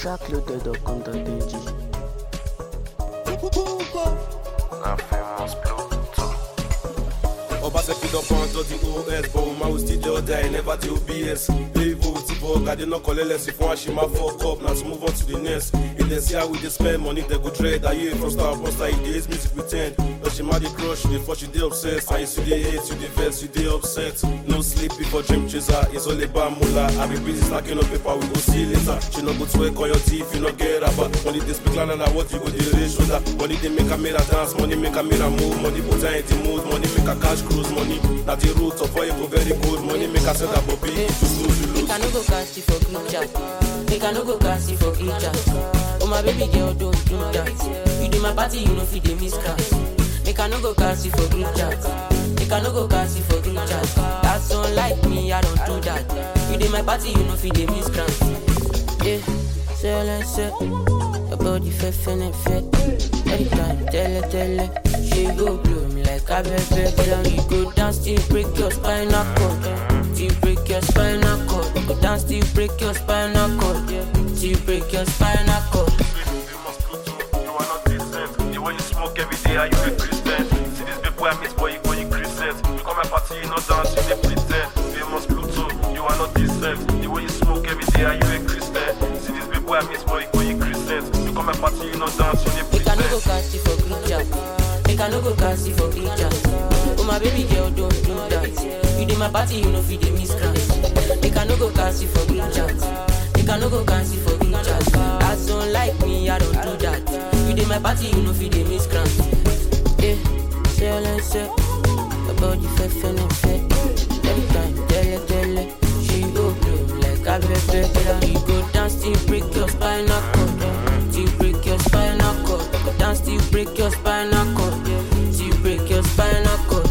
trackloaded.com.ng. La famous Bluetooth. Obaseki don born to the OS but woman will still dey order never dey OBS. Play vote vote I dey not collect less if one shima fuck up na to move on to the next. If dem see how we dey spend money dem go dread. Aye from star poster e dey hate music with ten. But shima dey crush you dey force you dey obsessed. And you still dey hate you dey vex you dey upset. No sleep before dream chaser it's all about moolah. I be busy stacking up paper we go see later. She no go twerk on your teeth you no get rubber. Money dey speak louder than what you go dey raise shoulder. Money dey make am make her dance money make am make her move. Money put her in the mood money make her cash cruise money. Na the root of all you go very good money make her sell her bobby. You snooze you lose. Make I no go cast you for group chat. Make I no go cast you for group chat. Oh my baby girl, don't do that. You do my party, you know fit dey miss class. Make I no go cast you for group chat. Make I no go cast you for group chat. That's unlike me, I don't do that. You do my party, you know fit dey miss class. Yeah, say like say. Your body fit finna fit. Every time, tell her, tell her. She go blow me like a baby. Down, you go down, still break your spinal cord. Still break your spinal cord. Go down, still break your spinal cord. Still break your spinal cord. famous Bluetooth. You are not decent. The way you smoke every day, are you a Christian? See this big boy I miss, boy, you going Christian. You come my party, you not dance, you dey pretend. Famous Bluetooth. You are not decent. The way you smoke every day, are you a Christian? See this big boy I miss, boy, you going Christian. You come my party, you not dance, you dey Make I no go pretend. cast you for group chat. Make I no go cast you for group chat. Oh my baby girl, don't do that. You do my party, you know fit dey miss class. Make I no go cast you for group chat. Make I no go cast you for group chat. As don't like me, I don't do that. You do my party, you know fit dey miss class. Yeah, say all I say. Your body fit finna fit. Every time, tell her, tell her. She go blow like a baby. Down, you go dance, still break your spinal cord. Still break your spinal cord. Go down, still break your spinal cord. Still break your spinal cord.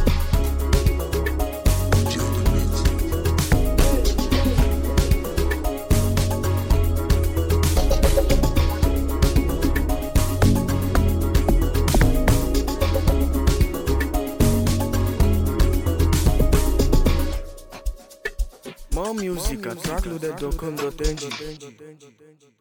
More music at trackloaded.com.ng.